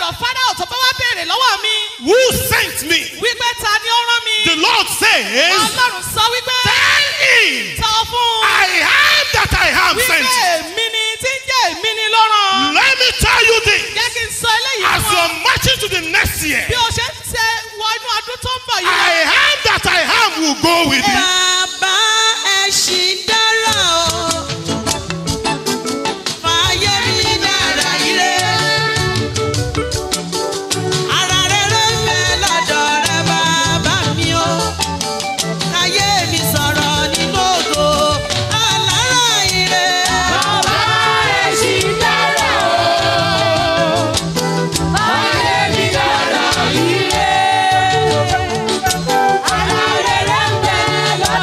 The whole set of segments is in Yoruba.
ọ̀dọ̀ fáráò tó bá wá béèrè lọ́wọ́ mi Who sent me? wípé ta ni ó rán mi. The Lord says, ọlọ́run sọ wípé Tell him, sọ fún un I am that I am wípé sent you. èmi ni tí ń jẹ́ èmi ni ló rán. Let me tell you this. jẹ́ kí n sọ eléyìí As fún ọ. you're marching to the next year, bí o ṣe ń tẹ wọ inú ọdún tó ń bọ̀ yìí. I am that I am will go with you. Bàbá ẹṣin dára o. Fàyè mi dára ire. Ara rere ń bẹ lọ́dọ̀ rẹ bàbá mi o. Káyé mi sọ̀rọ̀ nínú ògo. Alára ire. Bàbá ẹṣin dára o. Ayé mi dára ire. Ara rere ń bẹ lọ́dọ̀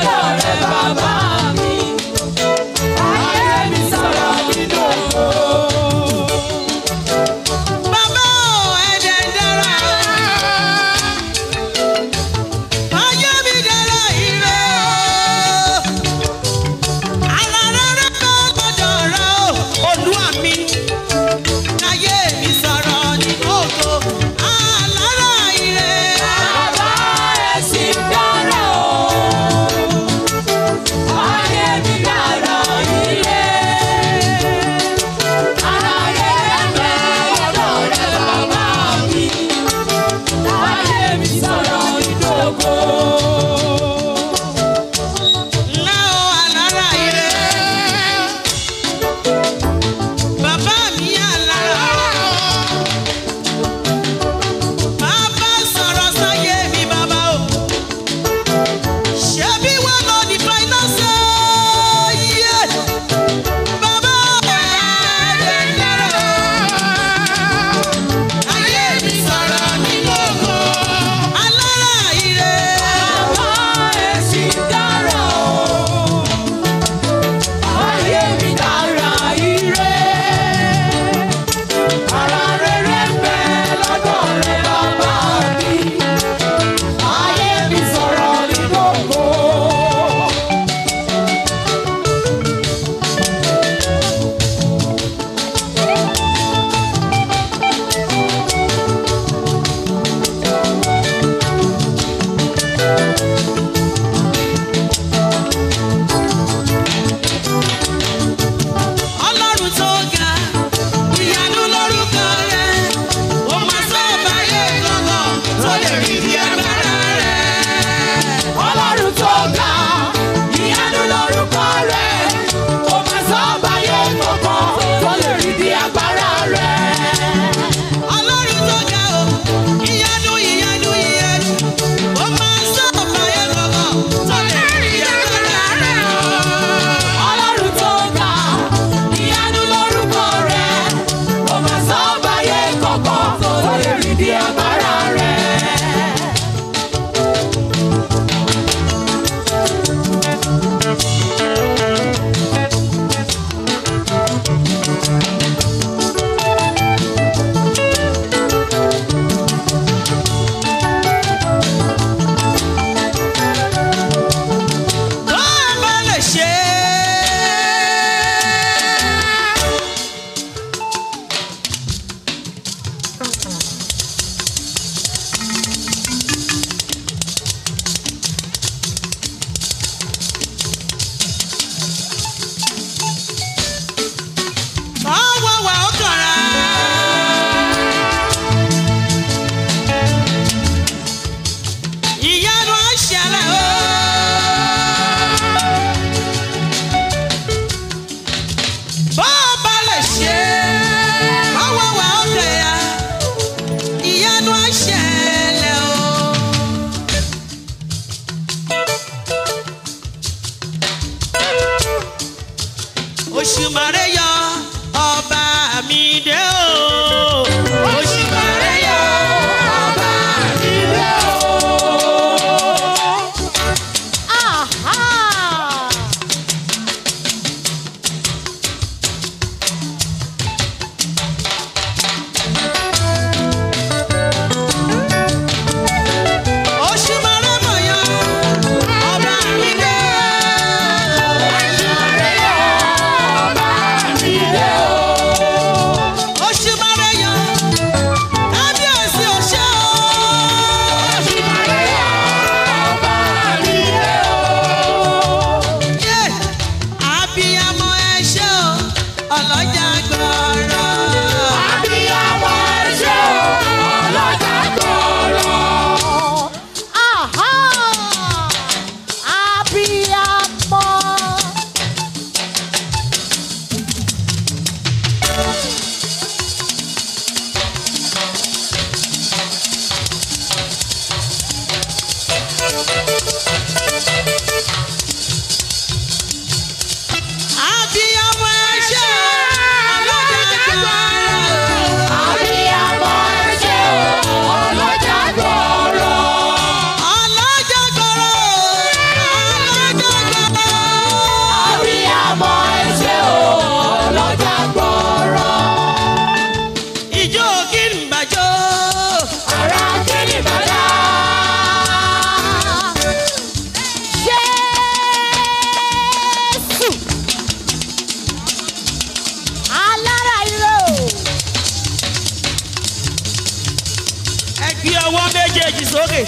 méjèèjì sókè.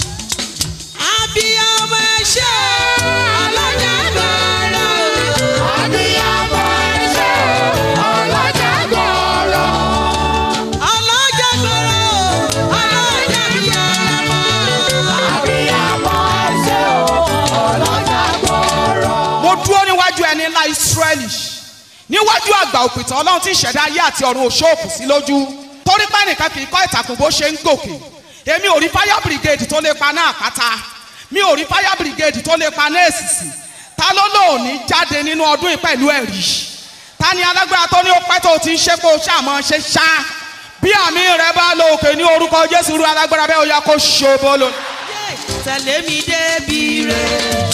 abiyamọ ẹṣẹ alájàgbára Abiyamọ ẹṣẹ́ ọlọ́jà gbọ́rọ̀. alájàgbára alájàbíyamọ. Abiyamọ ẹṣẹ́ ọlọ́jà gbọ́rọ̀. mo dúró níwájú ẹni ńlá ìsírẹ́lì níwájú àgbà òpìtàn ọlọ́run tí ìṣẹ̀dá ayé àti ọ̀run òṣòòkù sí lójú torí pé nìkan kì í kọ́ ìtàkùn bó ṣe ń gòkè èmi ò rí fire brigade tó lè paná àpáta mi ò rí fire brigade tó lè paná èsìsì ta ló lóòní jáde nínú ọdún yìí pẹ̀lú ẹ̀rí ta ni alágbára tó ní ó pẹ́ tó ti ń ṣe pé ó ṣàmọ́ ṣe ṣá bí àmì rẹ bá lọ òkè ní orúkọ jésù rú alágbára bẹ́ẹ̀ ó yá kó ṣòbó lónìí. tẹ̀lé mi débi rẹ̀.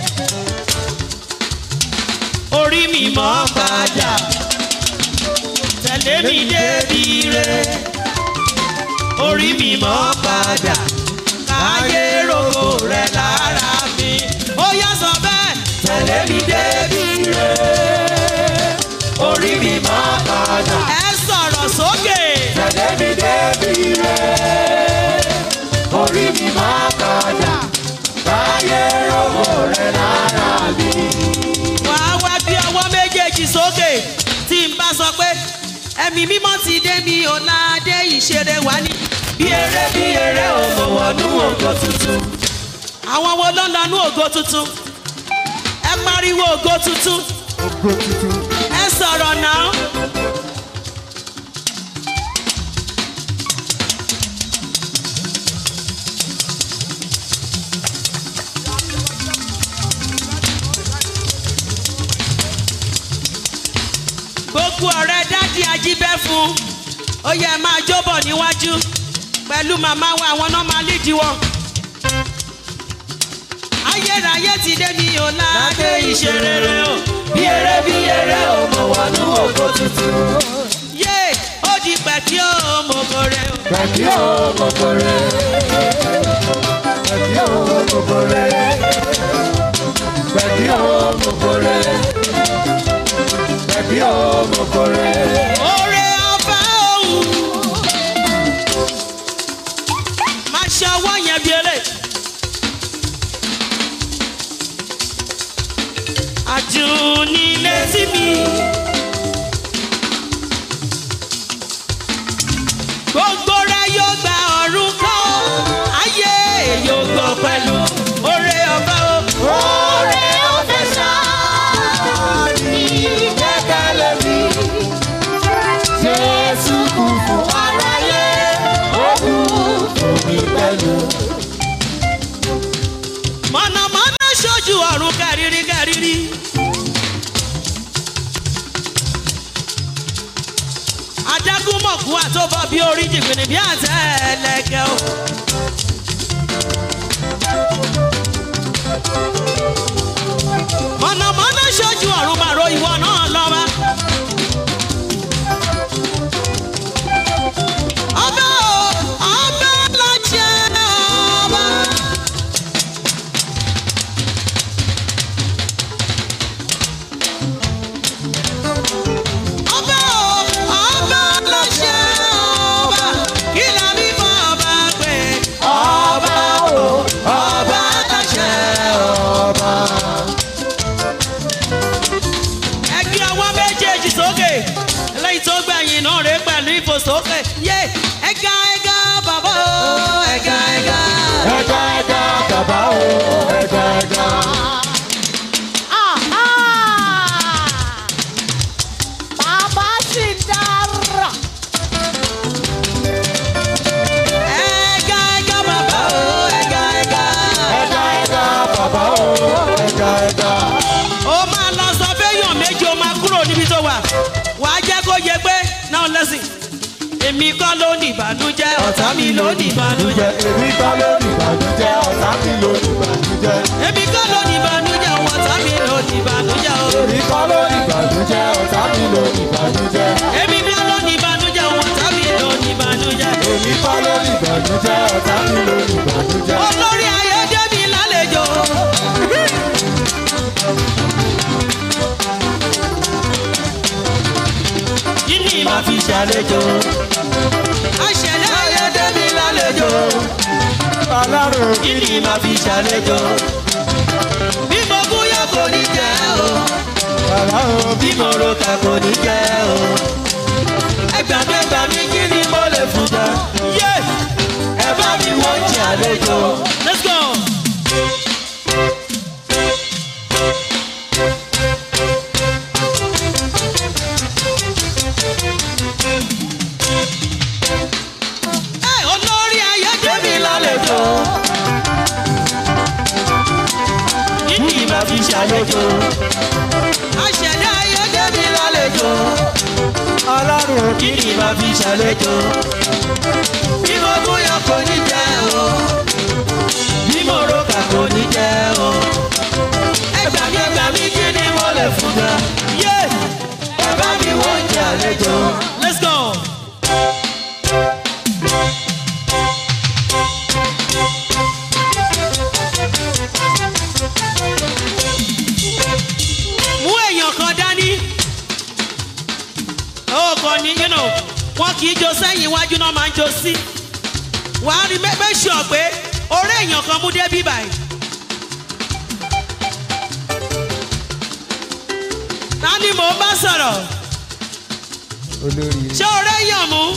orí mi mọ́ padà. tẹ̀lé mi débi rẹ̀. orí mi mọ́ padà. káyé rogo rẹ̀ lára mi. ó yá sọ bẹ́ẹ̀. tẹ̀lé mi débi rẹ̀. orí mi mọ́ padà. ẹ sọ̀rọ̀ sókè. Tẹ̀lé mi débi rẹ̀. Orí mi máa padà. Káyé rogo rẹ̀ lára mi. wàá wá bí ọwọ́ méjèèjì sókè tí n bá sọ pé ẹ̀mí mímọ́ ti dé mi ò ládé ìṣeré wá ní. bí eré bí eré ò mọ̀ wọnú ògo tuntun. àwọn wo ló ń lọ nú ògo tuntun? ẹ pariwo ògo tuntun. ẹ sọ̀rọ̀ náà. gbogbo ọ̀rẹ́ dádì ajíbẹ́ fún ó yẹ ẹ máa jóbọ̀ níwájú pẹ̀lú màmá wa àwọn náà máa lídìí wọn. ayérayé ti dé mi ò láàdé ìṣerere o bí eré bí eré o mo wọnú ògo tuntun. yé ó di pẹ̀kí o mo kórè o. Pẹ̀kí o gbogbo rẹ̀. Pẹ̀kí o gbogbo rẹ̀. Pẹ̀kí o gbogbo rẹ̀. Pẹ̀kí o gbogbo rẹ̀. Oore ọba òun. Máa ṣe ọwọ́ yẹn bí eré. Àdùnní létí mi. Gbogbo rẹ̀ yóò gba ọ̀run kọ́. Ayé yóò gbọ́ pẹ̀lú oore ọba òun. Oore ọ̀fẹ́ ṣáá ni ìgbẹ́kẹ̀lé mi. Jésù kú fún aráyé, ó kú fún mi pẹ̀lú. mọ̀nàmọ́ná ṣojú ọ̀run kẹrìírí kẹrìírí. adágún mọ̀kú àtọ́bọ̀ bí orí jìgbìnì bí àtẹ ẹlẹ́gẹ̀ o. mọ̀nàmọ́ná ṣojú ọ̀run màró ìwọ náà lọ́ba. ọba o ọba lọ́jẹ́ ọba. ọba o ọba lọ́jẹ́ ọba kí la bí fún ọba pé ọba o ọba lọ́jẹ́ ọba. ẹ gbé ọwọ́ méjèèjì sókè eléyìí tó gbẹ̀yìn náà rè pẹ̀lú ìfòsókè yé ẹ̀ga ẹ̀ga bàbá o ẹ̀ga ẹ̀ga. Ẹja ẹja bàbá o, ẹja ẹja. Bàbá sì dára. ẹ̀ga ẹ̀ga bàbá o ẹ̀ga ẹ̀ga. Ẹja ẹja bàbá o, ẹja ẹja. ó máa lọ sọ fẹ́yàn méjì ó máa kúrò níbi tó wà wà á jẹ́ kó yẹ pé náà lẹ́sìn èmi kọ́ ló ní ìbànújẹ́ ọ̀tá mi ló ní ìbànújẹ́ Èmi kọ́ ló ní ìbànújẹ́, ọ̀tá mi ló ní ìbànújẹ́. èmi kọ́ ló ní ìbànújẹ́ ọ̀tá mi ló ní ìbànújẹ́ o Èmi kọ́ ló ní ìbànújẹ́, ọ̀tá mi ló ní ìbànújẹ́. èmi kọ́ ló ní ìbànújẹ́ ọ̀tá mi ló ní ìbànújẹ́ Èmi kọ́ ló ní ìbànújẹ́, ọ̀tá mi ló ní ìbànújẹ́. olórí ayé dé mi lálejò. kí ni màá fi ṣe ṣàlejò. àṣẹlẹ̀ ayé dé mi lálejò. Ọlọ́run kí ni màá fi ṣàlejò. bí mo gúnyán kò ní jẹ́ o. Ọlọ́run bí mo roka kò ní jẹ́ o. ẹgbàgbẹ́gbà mi kí ni mo lè fún jẹ. yé ẹ bá mi wọ́n jẹ àlejò. let's go. Ẹ, olórí ayé débi lálejò. kí ni màá fi ṣàlejò. àṣẹ̀dá ayé débi lálejò. Ọlọ́run kí ni màá fi ṣàlejò. bí mo bóyá kò ní jẹ́ o. bí mo roka kò ní jẹ́ o. ẹgbà mi ẹgbà mi kí ni mo lè fún ga. yé ẹ bá mi wọ́n jẹ àlejò. let's go. mú èèyàn kan dání. ó kàn ní you know, wọn kì í jó sẹ́yìn iwájú náà máa ń jó sí. wàá rí mẹ́gbẹ́ sọ pé orí èèyàn kan mú débí báyìí. ta ni mò ń bá sọ̀rọ̀ olórí ṣé orí èèyàn mú.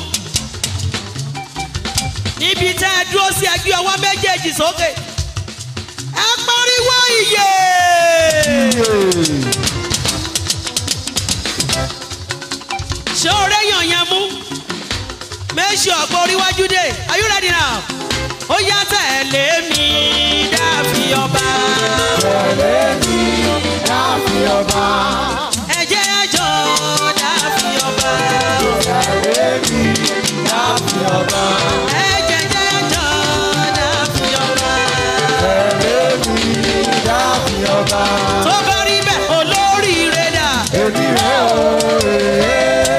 níbi tẹ́ ẹ dúró sí ẹgbẹ́ ọwọ́ méjèèjì sókè. ẹ pariwo ìyè. ṣé o réyàn yẹn mú méjì ọ̀pọ̀ oríwájú dé are you ready now ó yá tẹ̀lé mi dáàfin ọba láfi ọba ẹ̀jẹ̀ ẹjọ́ dáàfin ọba láfi ọba ẹ̀jẹ̀ ẹjọ́ dáàfin ọba láfi ọba tó bá rí bẹ́ẹ̀ olóríire dà èmi rẹ̀ o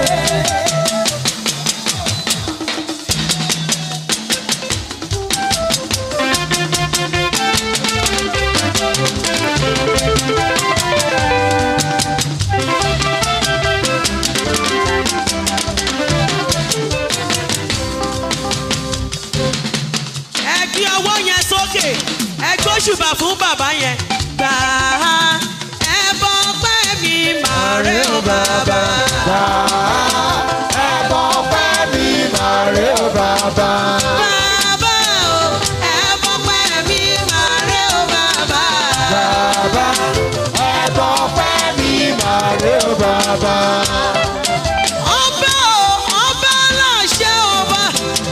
ẹ gbé ọwọ́ yẹn sókè ẹ gbóṣùbà fún bàbá yẹn gbà á ẹ bọ́ pẹ́ mi màá rẹ̀ ó bàbá. ẹ̀bọ̀ pẹ́ mi máa rí o bàbá Bàbá o, ẹ bọ́ pẹ́ mi máa rẹ́ o bàbá. bàbá ẹ̀bọ̀ pẹ́ mi máa rí o bàbá Ọba o, ọba láṣẹ ọba.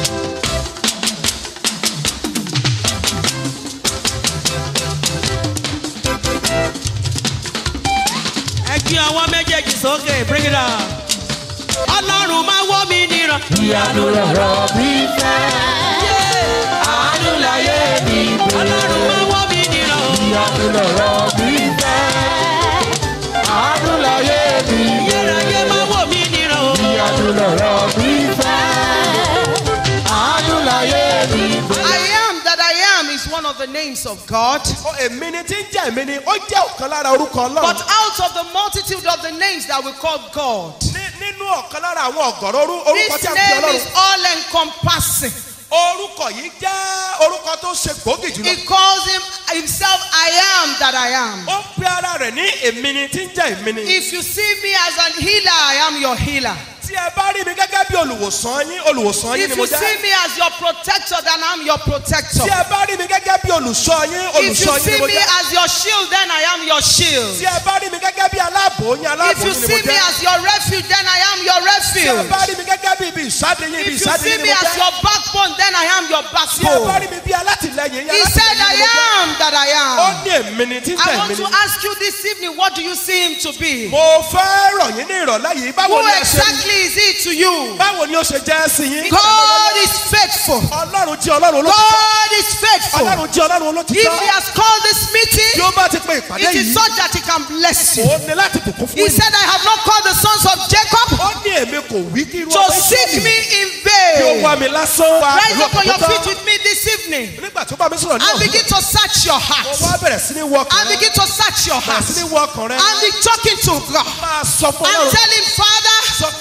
Ẹ gbé ọwọ́ méjèèjì sókè, bring it down. Ọlọ́run máa wọ́ mi níran. ìyanu lọ̀rọ̀ mi fẹ́ àánú láyé mi Ọlọ́run máa wọ́ mi níran. o. ìyanu lọ̀rọ̀ mi fẹ́ àánú láyé mi Yẹ́rẹ́yẹ́ máa wọ́ mi níran. o. ìyanu lọ̀rọ̀ mi fẹ́ àánú láyé mi I am that I am is one of the names of God. Ó, èmi ni tí ń jẹ́ èmi ni ó jẹ́ ọ̀kan lára orúkọ But ọlọ́run. out of the multitude of the names that we call God, Ní- nínú ọ̀kan lára àwọn ọ̀gọ̀rọ̀ orú- orúkọ this tí a fi name ọlọ́run. is all encompassing. orúkọ yìí jẹ́ orúkọ tó ṣe gbòógì jùlọ. He calls him himself I am that I am. ó pe ara rẹ̀ ní èmi ni tí ń jẹ́ èmi ni. If you see me as an healer, I am your healer. tí ẹ bá rí mi gẹ́gẹ́ bí olùwòsàn yín olùwòsàn yín If ni mo you see jẹ́. me as your protector, then I'm your protector. tí ẹ bá rí mi gẹ́gẹ́ bí olùṣọ́ yín If you olùṣọ́ yín ni see mo me jẹ́. as your shield, then I am your shield. tí ẹ bá rí mi gẹ́gẹ́ bí aláàbò yín If aláàbò you yín ni see mo me jẹ́. as your refuge, then I am your tí ẹ refuge. bá rí mi gẹ́gẹ́ bí ibi ìsáde yín ibi If you ìsáde see yín ni me mo as jẹ́. your backbone, then I am your tí ẹ bá backbone. rí mi bí alátìlẹyìn yín He said, alátìlẹyìn I ni mo jẹ́. am that I ó am. ní èmi ni tí ń I jẹ́ want èmi to ni. ask you this evening, what do you see him to be? mo fẹ́ rọ̀ yín ní ìrọ̀lẹ́ yìí báwo Who ni ẹ ṣe exactly is he to you? báwo ni ó ṣe jẹ́ sí yín. God is faithful. ọlọ́run jí ọlọ́run olótìtọ́. God is faithful. ọlọ́run jí ọlọ́run If olótìtọ́. he has called this tí meeting, ó bá ti pe ìpàdé it is yìí such that he can bless you. ó ní láti bùkún fún He yín. said, I have not called the sons of Jacob ó ní èmi kò wí kí irú to ọmọ seek Ísírẹ́lì me in kí ó wá vain. mi lásán wá Rise ìlú up on your òkúta. feet with me this evening nígbà tó bá mi sọ̀rọ̀ ní and ọ̀hún begin to search your mo heart. wá bẹ̀rẹ̀ sí ní wọ ọkàn And rẹ begin to search your bẹ̀rẹ̀ sí ní heart. wọ ọkàn rẹ And be talking to God. máa sọ fún And ọlọ́run tell him, Father, sọ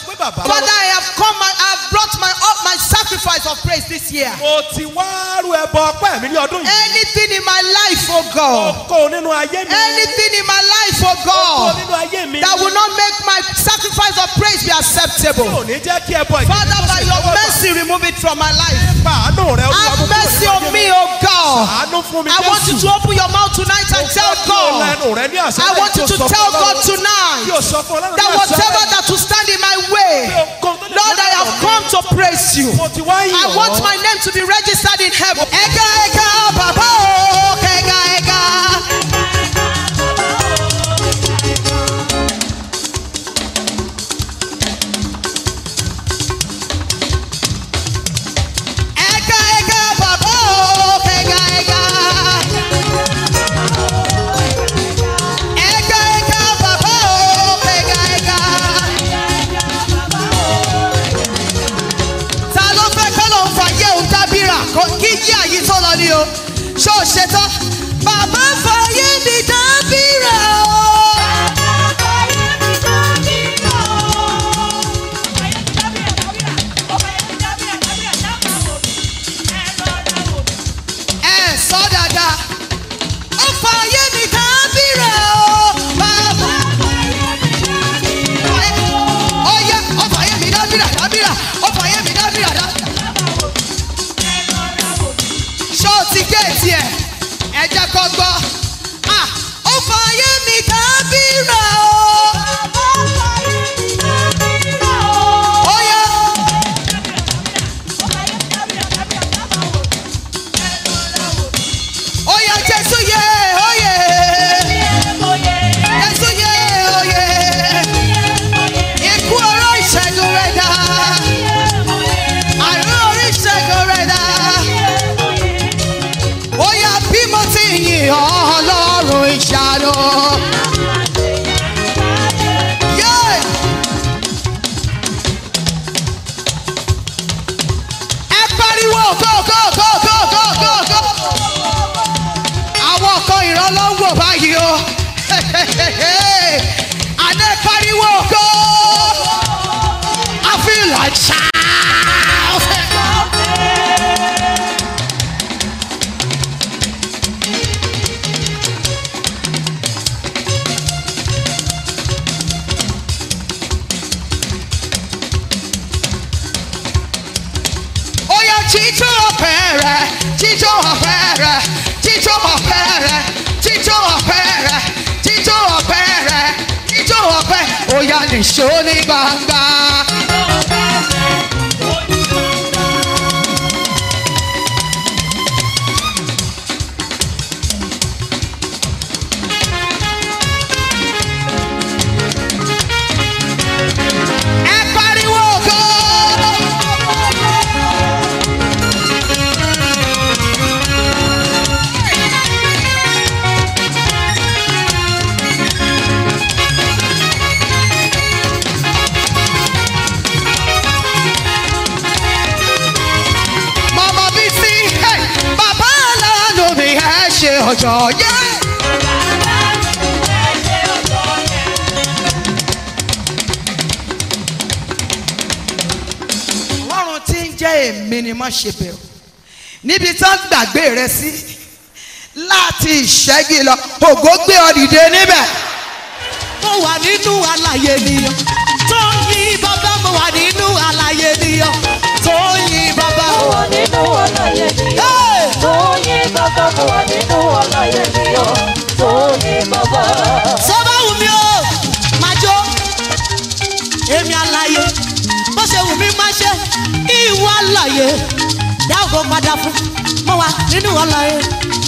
pé bàbá. Father, I have come, I have brought my up my sacrifice of praise this year. mo ti wá rú ẹbọ ọpẹ́ mi ní ọdún yìí. Anything in my life, oh God. kó nínú ayé mi. Anything in my life, oh kó God. nínú ayé mi. That will not make my sacrifice of praise be tí ò acceptable. ní jẹ́ kí ẹbọ ìdílé Father, kó by sì your tẹ́wọ́ gbà. mercy, remove it from my life. Nípa àánú rẹ olúwa mú Have kúrò mercy nínú on ayé me, mi. oh God. àánú fún mi I want you Jésù. to open your mouth tonight and tell Kí o God. lẹ́nu rẹ ní àṣẹ I want you to tell God Kí o tonight sọ fún ọlọ́run that ní àṣẹ whatever that will stand in my way, Lord, I have come to praise you. Mo ti wá yìn I ọ́. want my name to be registered in heaven. Ega, ega, baba, oh, ega, ega. Ega, ega, baba, oh, ega, ega. Ega, ega, baba, oh, ega, ega. ta ló fẹ́ kọ́ ló ń fàyè òun dábìrà kó- kí yí àyí tó lọ ni o ṣó o ṣe tán. bàbá fàyè mi dábìrà o. ẹ sọ dáadáa. ó fàyè mi dábìrà o. bàbá ó yẹ ó fàyè mi dábìrà dábìrà ó fàyè mi dábìrà dábìrà. ṣó o ti géètì ẹ̀ ẹ jẹ́ kó gbọ́. Ah, ó fàyè mi dábìrà o. ó yẹ. ó yẹ jésù yẹ ó yẹ. jésù yẹ ó yẹ. ikú ọ̀rọ̀ ìṣẹ́gun rẹ̀ dá. àrùn orí ìṣẹ́gun rẹ̀ dá. ó yá bí mo ti yìn ọ́ ọlọ́run ìṣàlọ́. Yeah. ẹ pariwo go go go go go go go. àwọn kan ìrànlọ́wọ́ báyìí o. àná pariwo go. I feel like shout. ó yẹ jíjó ọ̀pẹ rẹ̀ jíjó ọ̀pẹ rẹ̀ jíjó ọ̀pẹ rẹ̀ jíjó ọ̀pẹ rẹ̀ jíjó ọ̀pẹ rẹ̀ jíjó ọ̀pẹ ó yá nìṣó ní gbangba. ẹ pariwo go. Mama Bisi, hey, bàbá aláàánú mi ẹ ṣe ọjọ́ yẹ. Ọlọ́run tí ń jẹ́ èmi ni má ṣe bẹ̀rù. Níbi tán gbàgbé rẹ sí láti ìṣẹ́gi lọ, ògo gbé ọ dìde níbẹ̀. mo wà nínú àlàyé nìyàn tó ń yí bàbá mo wà nínú àlàyé nìyàn tó ń yí bàbá. Mo wà nínú ọláyé ni o. Hey! Tóyìn bàbá mo wà nínú ọláyé ni o. Tóyìn bàbá. sọ́bà wù mí o máa jó èmi àlàyé bó ṣe wù mí máa ṣe ìwọ àlàyé dáàbò padà fún mo wà nínú àlàyé.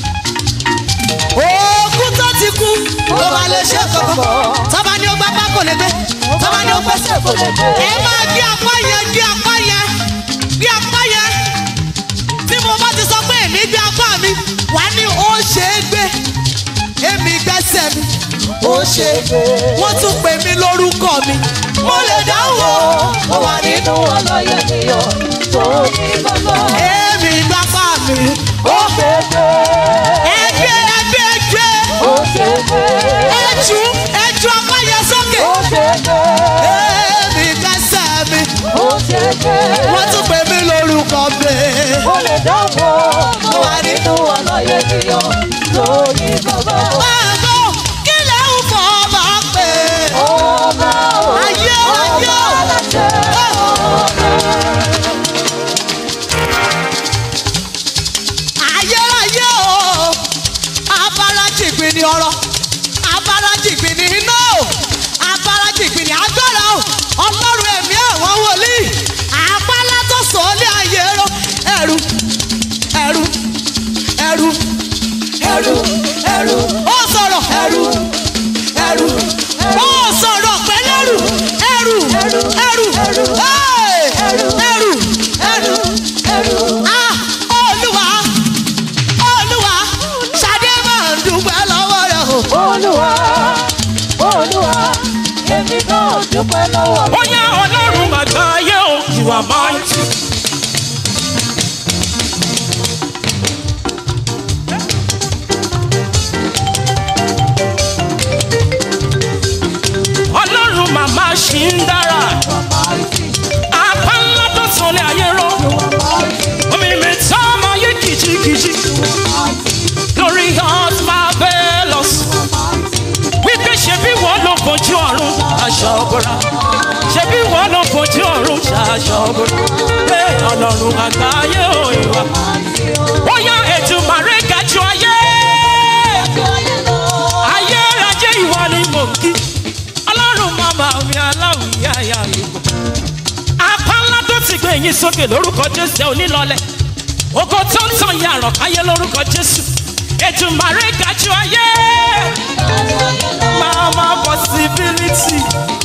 òògùn tó ti kú ló máa lè ṣe kankan tọ́ba ni ó gbá pákó kò lè gbé tọ́ba ní o gbèsè kò lè gbé. ẹ máa gbé apá yẹn gbé apá yẹn gbé apá yẹn tí mo bá ti sọ pé èmi gbé apá mi wà ní ó ṣe é gbé èmi gbẹ́sẹ̀ mi ó ṣe gbé. wọ́n tún pè mí lórúkọ mi mo lè dáhùn o ó wà nínú ọlọ́yẹ mi o tó ní bàbá. èmi gbapá mi ó ṣe gbé. ẹgbẹ́ ẹgbẹ́ ẹgbẹ́ ó ṣe gbé. ẹjú ẹjú apá yẹn sókè ó ṣe gbé. èmi gbẹ́sẹ̀ ẹrù ẹrù ẹrù ẹrù ẹrù ó sọ̀rọ̀ ẹrù ẹrù ó sọ̀rọ̀ pẹ̀lú ẹrù ẹrù ẹrù ẹrù ẹrù ẹrù ẹrù ah olúwa olúwa ṣadé máa ń dúpẹ́ lọ́wọ́ rẹ̀ o. olúwa olúwa èmi náà dúpẹ́ lọ́wọ́ ó yá ọlọ́run àgbáyé o you are mighty. ọlọ́run màmá ṣì ń dára apá ńlá tó sọlẹ̀ ayé rọ omi mi tá máa yé kìjikìji lórí hot marvelous wípé ṣebí wọ́n ló fojú ọ̀run aṣọ ọ̀bọ̀ra ṣebí wọ́n ló fojú ọ̀run aṣọ ọ̀bọ̀ra pé ọlọ́run àgbáyé òyìnbá ó yá ètò màrẹ́ gàjọ ayé ayé rajé ìwọ ni mò ń kí ọlọ́run màmá mi aláwìyá ìyá mi kò apá ńlá tó ti gbé yín sókè lórúkọ jésù onílọlẹ̀ ògo tó ń tàn yàrá káyé lórúkọ jésù ètò màrẹ́ gàjọ ayé mama possibility.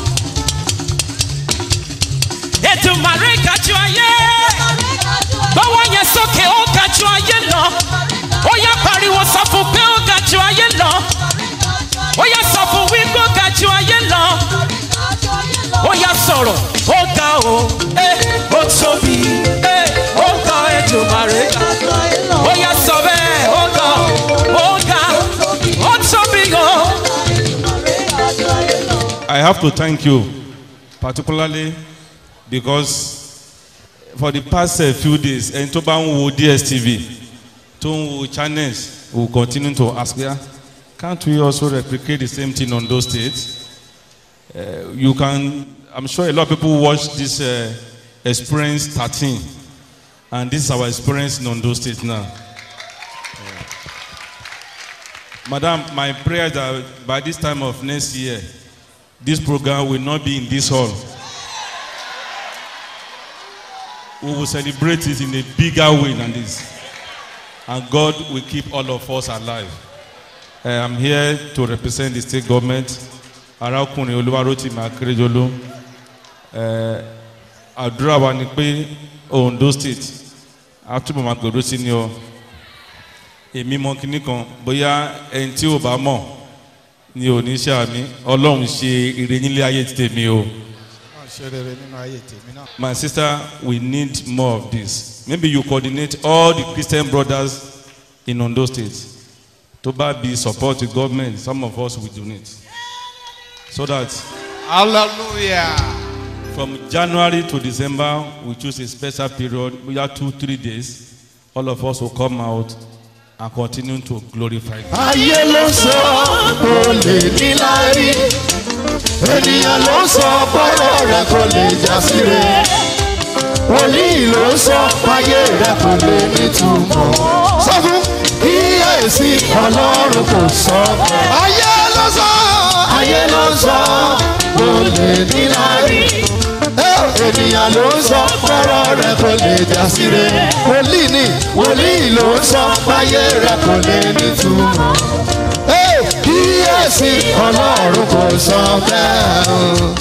ètò màrẹ́ gàjọ ayé gbọ́wọ́ yẹn sókè ó gàjọ ayé lọ ó yá pariwo sọ fún pé ó gàjọ ayé lọ ó yá sọ fún wípé ó gàjọ ayé lọ ó yá sọ̀rọ̀ ó ga o ẹ ó tóbi ẹ ó ga ètò màrẹ́ ó yá sọ bẹ́ẹ̀ ó ga ó ga ó tóbi o. I have to thank you, particularly because for the past uh, few days, ẹni tó bá ń wo DSTV tó ń wo channels will continue to ask me, "Ah, can't we also replicate the same thing on those states? Uh, you can, I'm sure a lot of people watch this uh, experience 13, and this is our experience in Ondo State now. Madam, my prayer is that by this time of next year, this program will not be in this hall. We will celebrate it in a bigger way than this. And God will keep all of us alive. Uh, I'm here to represent the state government. Arákùnrin Olúwarótìmí Akérèjọ́lú. Uh, Àdúrà wa ni pé Ondo state, a túbọ̀ máa gbèrú sí ni o. Èmi mọ kinní kan, bóyá ẹni tí ò bá mọ̀ ni ò ní ṣe àmì ọlọ́run ṣe ire nílé ayé ti tèmi o. ṣe rere nínú ayé tèmi náà. My sister, we need more of this. Maybe you coordinate all the Christian brothers in Ondo State. To bá be support the government, some of us will donate. So that hallelujah. from January to December, we choose a special period, we have two, three days. All of us will come out and continue to glorify God. ayé ló sọ kò lè níláárí ènìyàn ló sọ bọ́rọ̀ rẹ̀ kò lè já sí rẹ̀ wòlíì ló sọ fáyé rẹ̀ kò lè nítumọ̀ sọ fún kíyèsí ọlọ́run kò sọ ayé ló sọ ayé ló sọ kò lè níláárí ènìyàn ló ń sọ fọ́rọ̀ rẹ̀ kò lè já sí rẹ̀ wòlíì ni wòlíì ló ń sọ fáyé rẹ̀ kò lè nítumọ̀ kíyèsí ọlọ́run kò sọ bẹ́ẹ̀ o.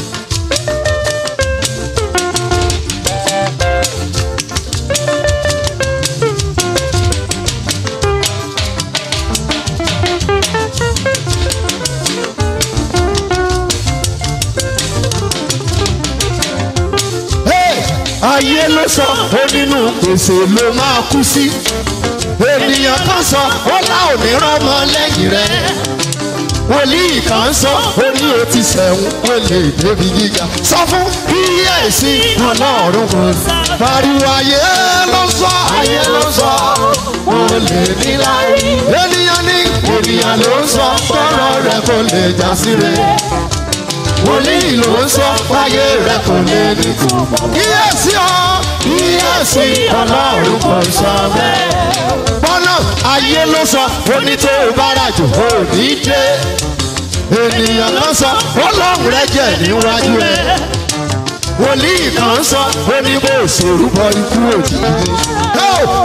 ayé ló sọ ó nínú gbèsè ló máa kú sí ènìyàn kan sọ ó lá òní rọmọ lẹ́yìn rẹ̀ wòlíì kan sọ ó ní o ti sẹ̀wọ̀n ó lè débi gíga sọ fún kíyèsí ọlọ́run kò pariwo ayé ló sọ ayé ló sọ ó lè ní láyé ènìyàn ní ènìyàn ló ń sọ fọ́rọ̀ rẹ̀ kò lè já sí rẹ̀ wòlíì ló ń sọ fáyé rẹ kò lè ní túbọ̀. kíyèsí ọ kíyèsí ọlọ́run kò sọ bẹ́ẹ̀. bọ́nà ayé ló sọ onítò bárajù ò ní dé. ènìyàn ló sọ ọlọ́run rẹ jẹ níwájú rẹ. wòlíì kan sọ oníbò òṣèlú bọ ikú òjijì.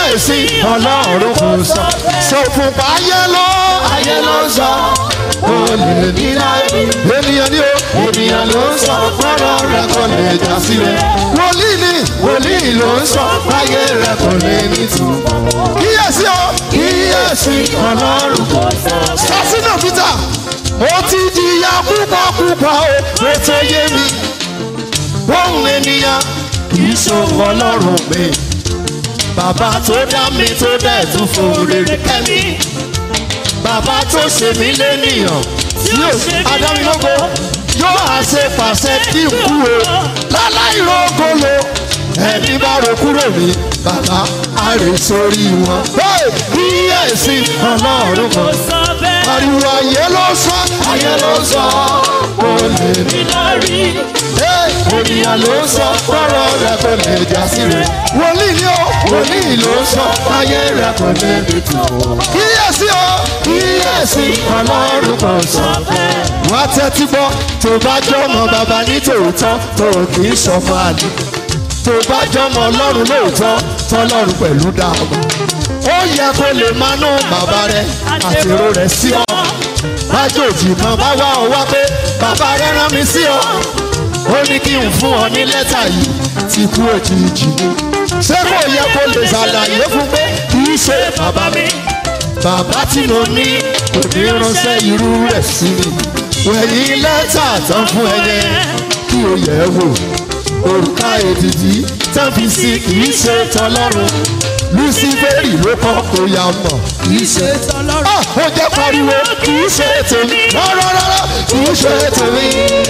kíyèsí ọlọ́run kò sọ sọ fún pa ayé ló ayé ló ń sọ olè nílá ènìyàn ni ó ènìyàn ló ń sọ fọ́rọ̀ rẹ kò lè já sí rẹ wòlíì ni wòlíì ló ń sọ ayé rẹ kò lè ní tù kíyèsí o kíyèsí ọlọ́run kò sọ. sasina peter ó ti jìyà púpọ̀ púpọ̀ o ó tó yé mi ohun ènìyàn kì í ṣòwò ọlọ́run mi bàbá tó dá mi tó dẹ̀ tún fún rere kẹ́mi bàbá tó ṣe mí lénìyàn tí yóò adámilógo yóò àṣẹ pàṣẹ kí n kú o láláì rògbòlò ẹni bá ro kúrò ní bàbá àrè sórí wọn. kíyèsí ọlọ́run kan sọ bẹ́ẹ̀ ariwo ayé ló sọ ayé ló sọ olè ní lórí. ènìyàn ló ń sọ fọ́rọ̀ rẹ̀ kò lè já sí rẹ̀. wòlíì ni ó wòlíì ló ń sọ ayé rẹ̀ kò lè lè tù. kíyèsí o kíyèsí ọlọ́run kò sọ. wá tẹ́tí gbọ́ tó bá jọmọ bàbá ní tòótọ́ tó kì í sọmọ àlè. tó bá jọmọ ọlọ́run lóòótọ́ tọ́lọ́run pẹ̀lú dáàbò. ó yẹ kó lè máa ná bàbá rẹ̀ àtèrò rẹ̀ sí ọ. májòjì kan bá wá ọ wá pé bàbá rẹ̀ rán mi sí ọ ó ní kí n fún ọ ní lẹ́tà yìí ti kú òjijì ni. ṣé kò yẹ kó lè ṣàlàyé fún pé kì í ṣe bàbá mi. bàbá tí mo ní kò ní ránṣẹ́ irú rẹ̀ sí mi. wẹ̀yìn lẹ́tà tán fún ẹ yẹn kí o yẹ̀ ẹ́ wò. òrùka èdìdí tán fi sí kì í ṣe tọlọ́run. luciferi ló kọ́ kó ya mọ̀ kì í ṣe tọlọ́run. ó jẹ́ pariwo kì í ṣe tèmi. rárá rárá kì í ṣe tèmi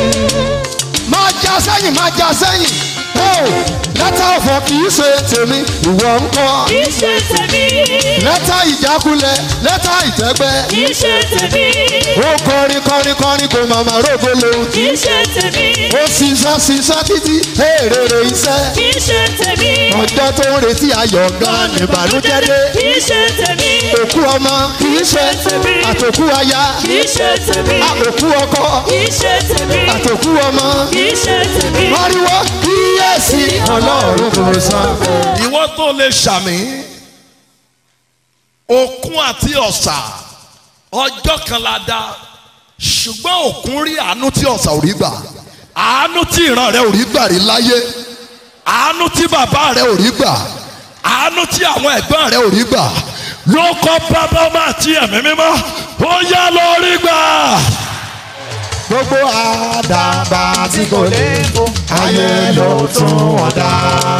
máa já sẹ́yìn máa já sẹ́yìn. lẹ́tà ọ̀fọ̀ kì í ṣe tèmi ìwọ ń kọ́. kì í ṣe tèmi. lẹ́tà ìjákulẹ̀ lẹ́tà ìtẹ́gbẹ́. kì í ṣe tèmi. ó kọrin kọrin kọrin kò màmá rògbò lòun kì í ṣe tèmi. ó ṣiṣẹ́ ṣiṣẹ́ títí èrèrè iṣẹ́. kì í ṣe tèmi. ọjọ́ tó ń retí ayọ̀ gan ni ìbànújẹ́ dé. kì í ṣe tèmi. òkú ọmọ kì í ṣe tèmi. àtòkú aya kì í ṣe tèmi. àtòkú ọkọ kì í ṣe tèmi. àtòkú ọmọ. kì í ṣe tèmi. pariwo kíyèsí ọlọ́run kò sọ. ìwọ tó lè ṣàmì òkun àti ọ̀sà ọjọ́ kan la dá ṣùgbọ́n òkun rí àánú tí ọ̀sà ò rí gbà àánú tí ìran rẹ ò rí gbà rí láyé àánú tí bàbá rẹ ò rí gbà àánú tí àwọn ẹ̀gbọ́n rẹ ò rí gbà ló kọ́ bàbá ọmọ àti ẹ̀mí mímọ́ ó yá lọ rí gbà. gbogbo àdàbà tí kò lè fò ayé ló tún wọn dá.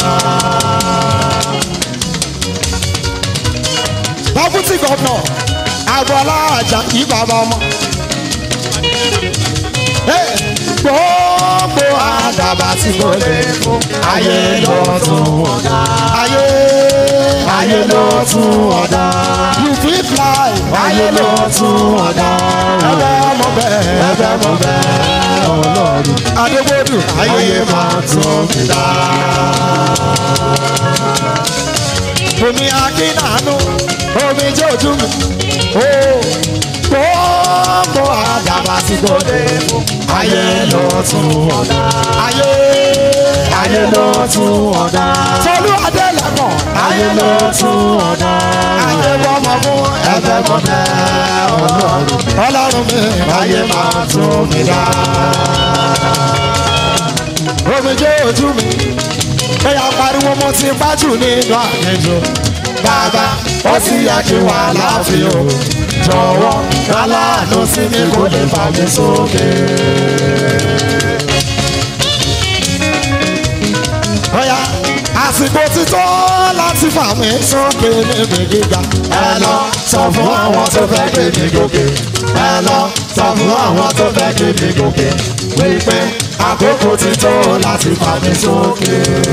deputy governor agboola ajá kí bàbá ọmọ. Hey, gbogbo àdàbà tí kò lè fò ayé ló tún wọn dá. ayé ayé ló tún wọn dá. you fit fly ayé ló tún wọn dá. ẹbẹ mọ bẹ́ẹ̀ ẹbẹ mọ bẹ́ẹ̀ ọlọ́run. adégbòdù ayé máa tún mi dá. omi akínàánú omi jẹ́ ojú mi. ó gbogbo àdàbà tí kò lè mú. ayé ló tún ọ̀dà. ayé ayé ló tún ọ̀dà. tolú adélẹ́mọ̀. ayé ló tún ọ̀dà. ayé bọ́mọ fún ẹ̀fẹ̀ mọ́ bẹ́ẹ̀ ọlọ́run. ọlọ́run mi ayé máa tún mi dá. omi jẹ́ ojú mi. bẹ́ẹ̀ pariwo mo ti bájú nínú àlejò. bàbá ó sì yẹ kí wà láàfin o. jọ̀wọ́ kálánù sí mi kò lè fà mí sókè. Ọ̀yá àsìkò ti tó láti fà mí sókè níbi gíga. Ẹ lọ sọ fún àwọn tó fẹ́ gbé mi gòkè. Ẹ lọ sọ fún àwọn tó fẹ́ gbé mi gòkè. Wípé àkókò ti tó láti fà mí sókè.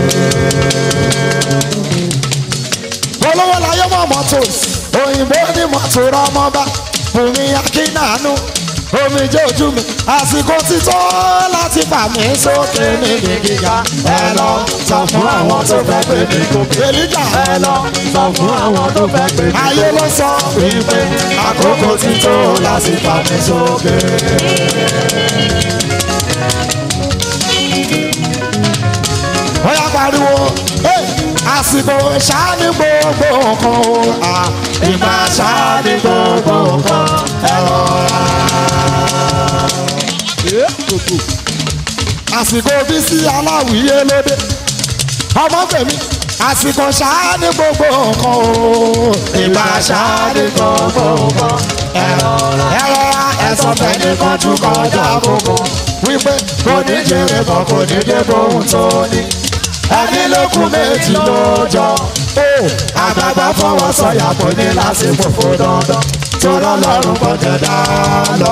Olówó láyé mọ̀ mọ́tò, òyìnbó ní mọ́tò rọ́mọ́bá, Bùnmi Akínàánú, omi jẹ́ ojú mi, àsìkò ti tó láti fà mí sókè níbi gíga. Ẹ lọ sọ fún àwọn tó fẹ́ gbé mi gòkè. Èlíjà ẹ lọ sọ fún àwọn tó fẹ́ gbé mi gòkè. Ayé ló sọ wípé àkókò ti tó láti fà mí sókè. Ó yá pariwo, "Hey, àsìkò ṣáàní gbogbo nǹkan o à, ìgbà ṣáàní gbogbo nǹkan ẹ rọra. àsìkò bí sí aláwìyé lóde ọmọ fèmí àsìkò ṣáàní gbogbo nǹkan o ìgbà ṣáàní gbogbo nǹkan ẹ rọra ẹ rọra ẹ sọ fẹ́ni kan tún kọjá gbogbo wípé kò ní jèrè kan kò ní dé bóun tó ní ẹni lókun méjì lójọ ó àgbàgbà fọwọ́ sọ̀yà kò ní lásìkò fún dandan tó lọ́lọ́run kọjá dá lọ.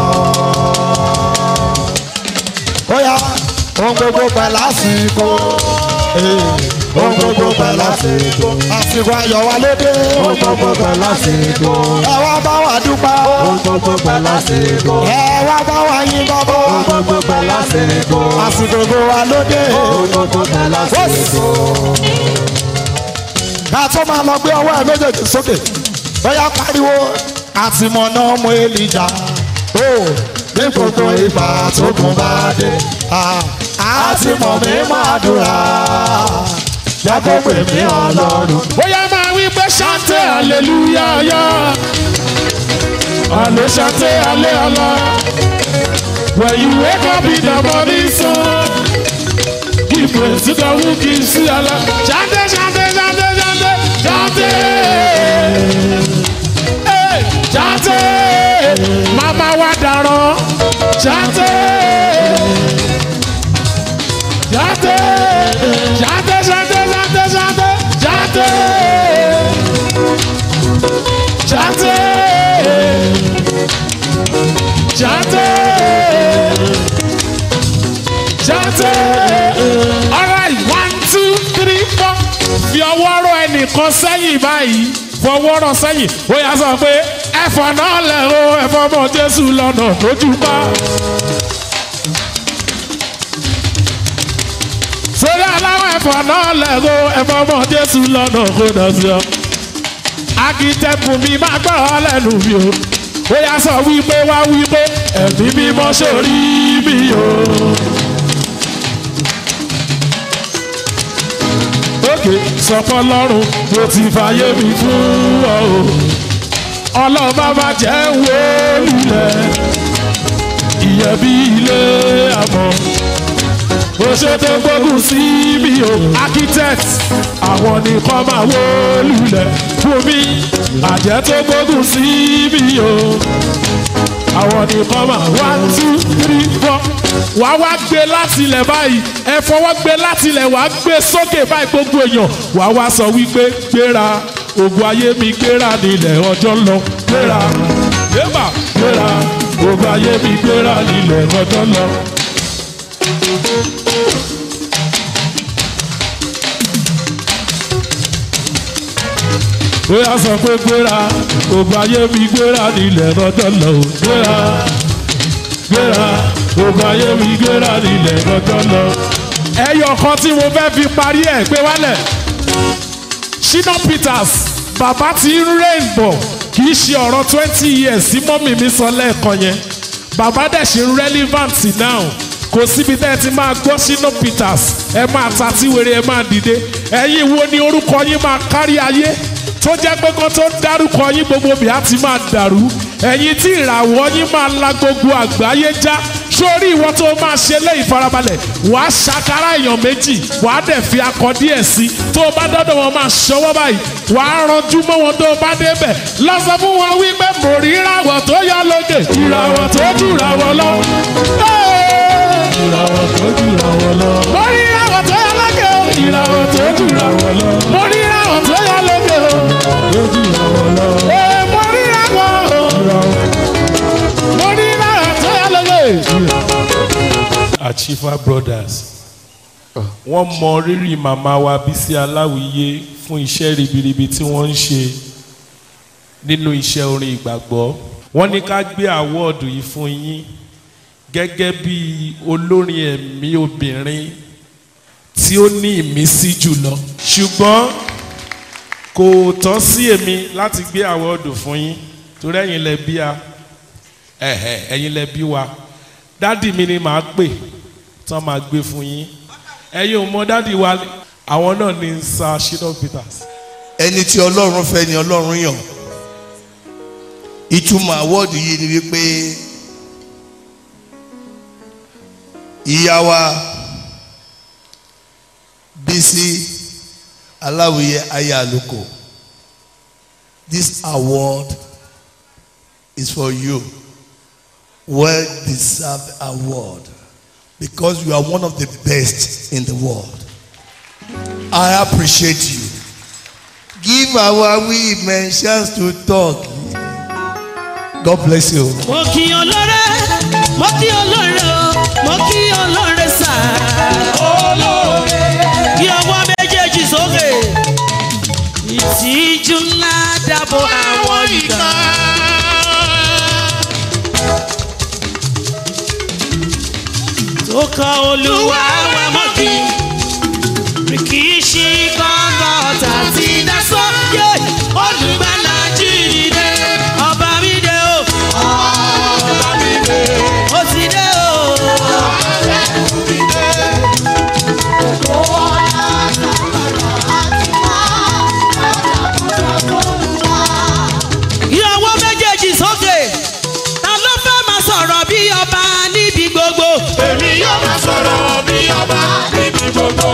ó yá ohun gbogbo pẹ̀lú àsìkò eh, ohun gbogbo pẹ̀lú àsìkò àsìkò ayọ̀ wa lóde ohun gbogbo pẹ̀lú àsìkò ẹ wá bá wa dúpẹ́ ohun gbogbo pẹ̀lú àsìkò ẹ wá bá wa yín bọ́bọ́ ohun gbogbo pẹ̀lú àsìkò àsìkò gbogbo wa lóde ohun gbogbo pẹ̀lú àsìkò. ká tó máa lọ gbé ọwọ́ ẹ méjèèjì sókè bóyá pariwo àtìmọ̀nà ọmọ èlìjà ó ní gbogbo ìgbà tó kún bá dé àtìmọ̀ mi máa dùrà jẹ́ kó pè mí ọlọ́run. bóyá máa wí pé ṣáńtẹ́ aleluya yá àlè ṣáńtẹ́ alẹ́ ọlá when you wake up in the morning sun give praise to the who gives you Allah ṣáńtẹ́ ṣáńtẹ́ ṣáńtẹ́ ṣáńtẹ́ ṣáńtẹ́ Hey, ṣáńtẹ́ màmá wa dàrán ṣáńtẹ́ ṣáńtẹ́ ṣáńtẹ́ ṣáńtẹ́ ṣáńtẹ́ ṣáńtẹ́ ṣáńtẹ́ ṣáńtẹ́ ṣáńtẹ́ ṣáńtẹ́ alright one two three four fi ọwọ́ rọ ẹnìkan sẹ́yìn báyìí fọwọ́ rọ sẹ́yìn ó yà sọ pé ẹ̀fọ́ náà lẹ̀ o ẹ̀fọ́ ọmọ Jésù lọ́nà lójú pa. sórí aláwọ̀ ẹ̀fọ́ náà lẹ́rọ ẹ̀fọ́ ọmọ jésù lọ́nà kó dà sí ọ. akitẹ́kùn mi máa gbọ́ ọ lẹ́nu mi o. ó yà sọ wípé wá wípé ẹ̀mí mímọ́ sórí mi o. òkè sọpọ́ lọ́rùn mo ti fàyè mi fún ọ o. ọlọ́ba má jẹ́ wó lulẹ̀ ìyẹn bí ilé àmọ́ bó ṣe tó gbógun sí mi o architect àwọn nìkan máa wó lulẹ̀ fún mi àjẹ́ tó gbógun sí mi o àwọn nìkan máa one two three four wà á wá gbé láti ilẹ̀ báyìí ẹ fọwọ́ gbé láti ilẹ̀ wà á gbé sókè báyìí gbogbo èèyàn wà á wá sọ wípé gbéra ògùn ayé mi gbéra nílẹ̀ ọjọ́ ń lọ gbéra yébà gbéra ògùn ayé mi gbéra nílẹ̀ ọjọ́ ń lọ. bóyá sọ pé gbéra ògùn ayé mi gbéra nílẹ̀ lọ́jọ́ lọ ò gbéra gbéra ògùn ayé mi gbéra nílẹ̀ lọ́jọ́ lọ. ẹyọ kan tí mo fẹ́ fi parí ẹ̀ pé wálẹ̀ Shina Peters bàbá tí ń rain bọ̀ kì í ṣe ọ̀rọ̀ twenty years tí mọ́mì mi sọ lẹ́ẹ̀kan yẹn bàbá dẹ̀ ṣe relevant now kò síbi tẹ́ ẹ ti máa gbọ́ Shina Peters ẹ máa ta tí wèrè ẹ máa dìde ẹ̀yin wo ni orúkọ yín máa kárí ayé tó jẹ́ pé kó tó dárúkọ yín gbogbo bí a ti máa dàrú ẹ̀yin tí ìràwọ̀ yín máa la gbogbo àgbáyé já sórí ìwọ tó máa ṣe lé ìfarabalẹ̀ wàá ṣàkárà èèyàn méjì wàá dẹ̀ fi akọ díẹ̀ sí tó o bá dọ́dọ̀ wọn máa ṣọwọ́ báyìí wàá ranjú mọ́ wọn tó o bá débẹ̀ lọ́sọ̀ fún wọn wípé mo rí ìràwọ̀ tó yọ lókè ìràwọ̀ tó jù ìràwọ̀ lọ. ìràwọ̀ tó jù ìràwọ̀ lọ. mo rí ìràwọ̀ tó yọ lókè o ìràwọ̀ tó jù ìràwọ̀ lọ. mo rí ìràwọ̀ tó yọ lókè o lójú ìràwọ̀ lọ. ee mo rí ìràwọ̀ o mo rí ìràwọ̀ tó yọ lókè. Achieva Brothers wọ́n mọ rírì màmá wa Bísí Aláwìyé fún iṣẹ́ ribiribi tí wọ́n ń ṣe nínú iṣẹ́ orin ìgbàgbọ́ wọ́n ní ká gbé àwọ́ọ̀dù yìí fún yín gẹ́gẹ́ bí olórin ẹ̀mí obìnrin tí ó ní ìmísí jùlọ ṣùgbọ́n kò tọ́ sí èmi láti gbé àwọ́ọ̀dù fún yín torí ẹ̀yin lẹ bí a ẹ̀hẹ̀ ẹ̀yin lẹ bí wa dádì mi ni màá pè tán máa gbé fún yín ẹ̀yin ò mọ dádì wa àwọn náà ní sir shina peters. ẹni tí ọlọ́run fẹ́ ni ọlọ́run yàn ìtumọ̀ àwọ́ọ̀dù yìí ni wípé ìyá wa bísí aláwìyé ayé àlùkò this award is for you well deserved award because you are one of the best in the world I appreciate you give our women chance to talk God bless you. mo kí ọlọ́rẹ́ mo kí ọlọ́rẹ́ o mo kí ọlọ́rẹ́ sà. olóore. bí ọwọ́ méjèèjì sókè. ìtìjú ńlá dábò àwọn ìgbà. tó kan olúwa wa mọ́ kí. kì í ṣe gbọ́ngàn ọ̀tá tí dasọ́. yé olùgbàlà jíde ọba mi dé o. ọba mi dé. ó ti dé o. ìyàwó méjèèjì sókè ta ló fẹ́ máa sọ̀rọ̀ bí ọba níbi gbogbo. èmi yóò máa sọ̀rọ̀ bí ọba níbi gbogbo.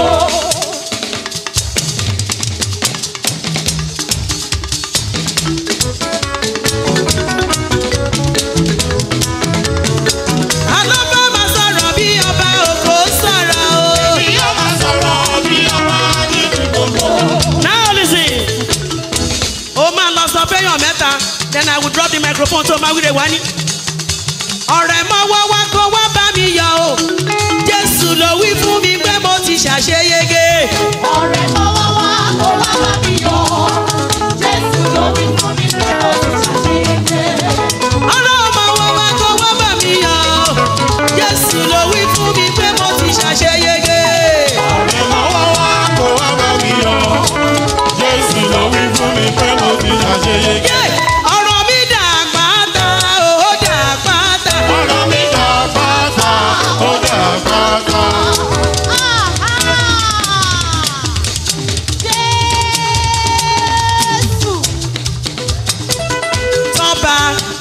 ta ló fẹ́ máa sọ̀rọ̀ bí ọba òkò sọ̀rọ̀ o. èmi yóò máa sọ̀rọ̀ bí ọba níbi gbogbo. now listen ó máa lọ sọ fẹ́yàn mẹ́ta then i will drop the microphone tó máa wíre wá ní. ọ̀rẹ́ mọ́wọ́ wá kó wá bá mi yọ o jésù ló wí fún mi pé mo ti ṣàṣeyege. ọ̀rẹ́ mọ́wọ́ wá kó wá bá mi yọ. Jésù ló wí fún mi pé mo ti ṣàṣeyege. ọlọ́run mọ́wọ́ wá kó wá bá mi yọ o jésù ló wí fún mi pé mo ti ṣàṣeyege. ọ̀rẹ́ mọ́wọ́ wá kó wá bá mi yọ. Jésù ló wí fún mi pé mo ti ṣàṣeyege. Yé! ọ̀rọ̀ mi dà pátá ó dà pátá. ọ̀rọ̀ mi dà pátá ó dà pátá. Jésù. tọ́ba.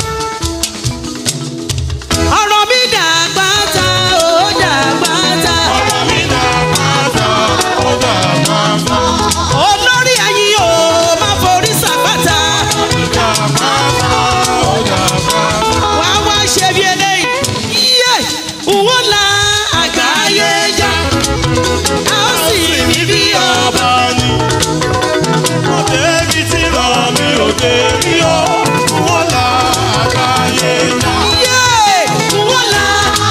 ọ̀rọ̀ mi dà pátá ó dà pátá. ọ̀rọ̀ mi dà pátá ó dà pátá. olórí ẹ̀yin o máa forí sàpáta. dà pátá ó dà pátá. wàá wá ṣe bí eléyìí. yíyẹ òwò la àgbáyé já. a ó sì rí bí ọba. ọba ni. Òde ibi tí ràn mí òde rí o. Wọ́n là àgbáyé já. yíyẹ òwò la.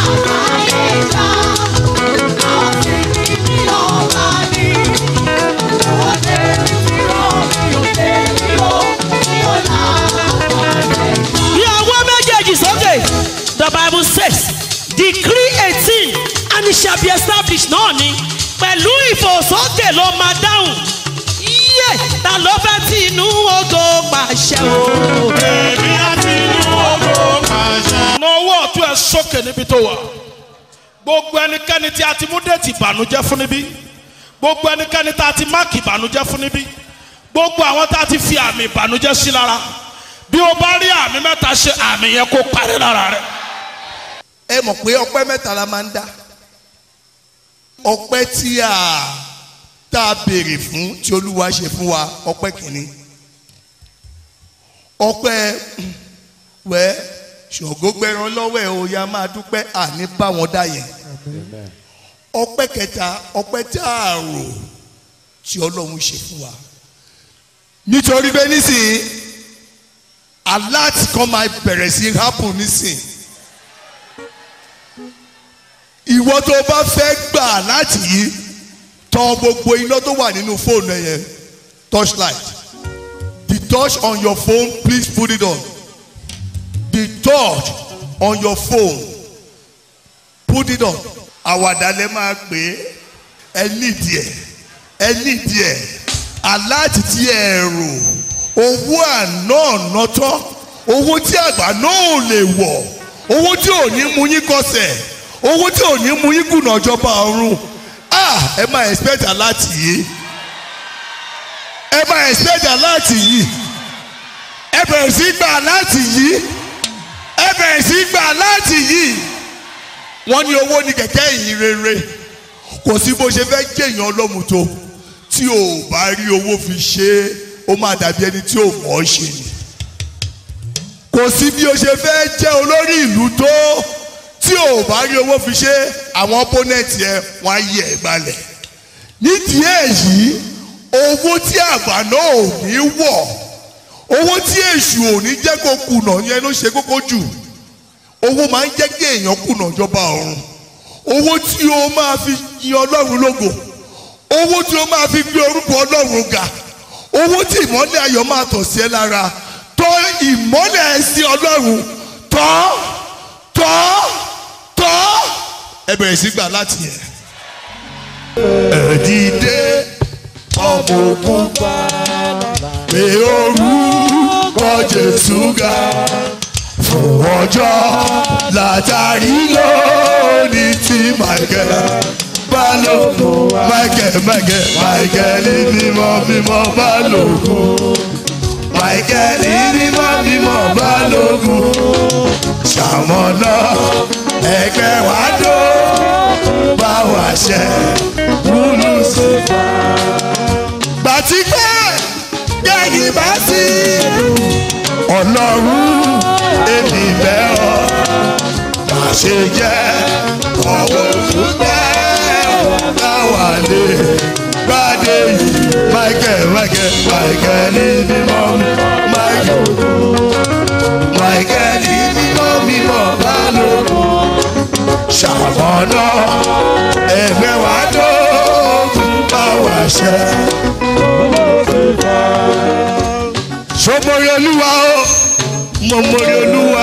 Ní ọwọ́ méjèèjì sókè. The bible says decree eighteen and it shall be established náà ni pẹ̀lú ìfòsókè ló máa dáhùn. Yíyẹ ta ló fẹ́ tí inú ogo pàṣẹ o. Èmi àti inú owó pàṣẹ. na ọwọ́ ọ̀tún ẹ̀ sókè níbi tó wà gbogbo ẹnikẹ́ni tí a ti mú déètì ìbànújẹ́ fún níbí gbogbo ẹnikẹ́ni tí a ti máàkì ìbànújẹ́ fún níbí gbogbo àwọn tí a ti fi àmì ìbànújẹ́ sí lára bí o bá rí àmì mẹ́ta ṣe àmì yẹn kó parí lára rẹ. ẹ mọ̀ pé ọpẹ́ mẹ́ta la máa ń dá ọpẹ́ tí a tá a béèrè fún tí olúwa ṣe fún wa ọpẹ́ kìíní ọpẹ́ wẹ́ ṣògo gbẹran lọ́wọ́ ẹ̀ o ya máa dúpẹ́ àní bá wọn dá yẹn ọpẹ́ kẹta ọpẹ́ tí a rò tí ọlọ́run ṣe fún wa nítorí pé nísìnyí alert kan máa bẹ̀rẹ̀ sí happen nísìnyí ìwọ tó bá fẹ́ gbà láti yí tọ gbogbo iná tó wà nínú fóònù ẹ yẹn torchlight the torch on your phone please put it on the torch on your phone put it on àwàdà lẹ máa pè é ẹ nídìí ẹ ẹ nídìí ẹ aláàtì tí ẹ rò owó àná ọ̀nà tán owó tí àgbà náà ò lè wọ̀ owó tí ò ní mú yín kọsẹ̀ owó tí ò ní mú yín kùnà ìjọba ọ̀run ah ẹ máa expect aláàtì yìí ẹ máa expect aláàtì yìí ẹ bẹ̀rẹ̀ sí gbà aláàtì yìí ẹ bẹ̀rẹ̀ sí gbà aláàtì yìí wọ́n ní owó ní kẹ̀kẹ́ ìyìn rere kò sí bó ṣe fẹ́ jẹ̀yàn ọlọ́mù tó tí o bá rí owó fi ṣe é ó máa dàbí ẹni tí ò mọ̀ ọ́ ṣe ni kò sí bí o ṣe fẹ́ jẹ́ olórí ìlú tó tí o bá rí owó fi ṣe àwọn opponent yẹn wọ́n á yẹ ẹ̀ gbalẹ̀ nídìí èyí owó tí àgbàná ò ní wọ̀ owó tí èṣù ò ní jẹ́ kó kùnà yẹn ló ṣe kókó jù owó máa ń jẹ́ kí èèyàn kùnà jọba ọ̀run owó tí o máa fi yin ọlọ́run lógo owó tí o máa fi gbé orúkọ ọlọ́run ga owó tí ìmọ́lẹ̀ ayọ̀ máa tọ̀ sí ẹ lára tọ́ ìmọ́lẹ̀ sí ọlọ́run tọ́ tọ́ tọ́ ẹ bẹ̀rẹ̀ sí gbà láti yẹn. ẹ dìde ọmọ ogun pé orúkọ jésù ga fún ọjọ́ látàrí lónìí tí michael balógun michael michael michael mímọ́ mímọ́ balógun michael mímọ́ mímọ́ balógun ṣàmọ́nà ẹgbẹ́ wa dó bá wa ṣe wúlú sí. gbàtí pé gẹ́gì bá sí ọlọ́run èmi bẹ́ ọ má ṣe jẹ́ ọwọ́ òṣùpẹ́ káwa lè gbádé yìí michael michael michael ní mímọ́ michael michael ní mímọ́ mímọ́ balógun ṣàmọ́nà ẹgbẹ́ wa tó bá wa ṣe. sọmọrí olúwa o mọmọrí olúwa.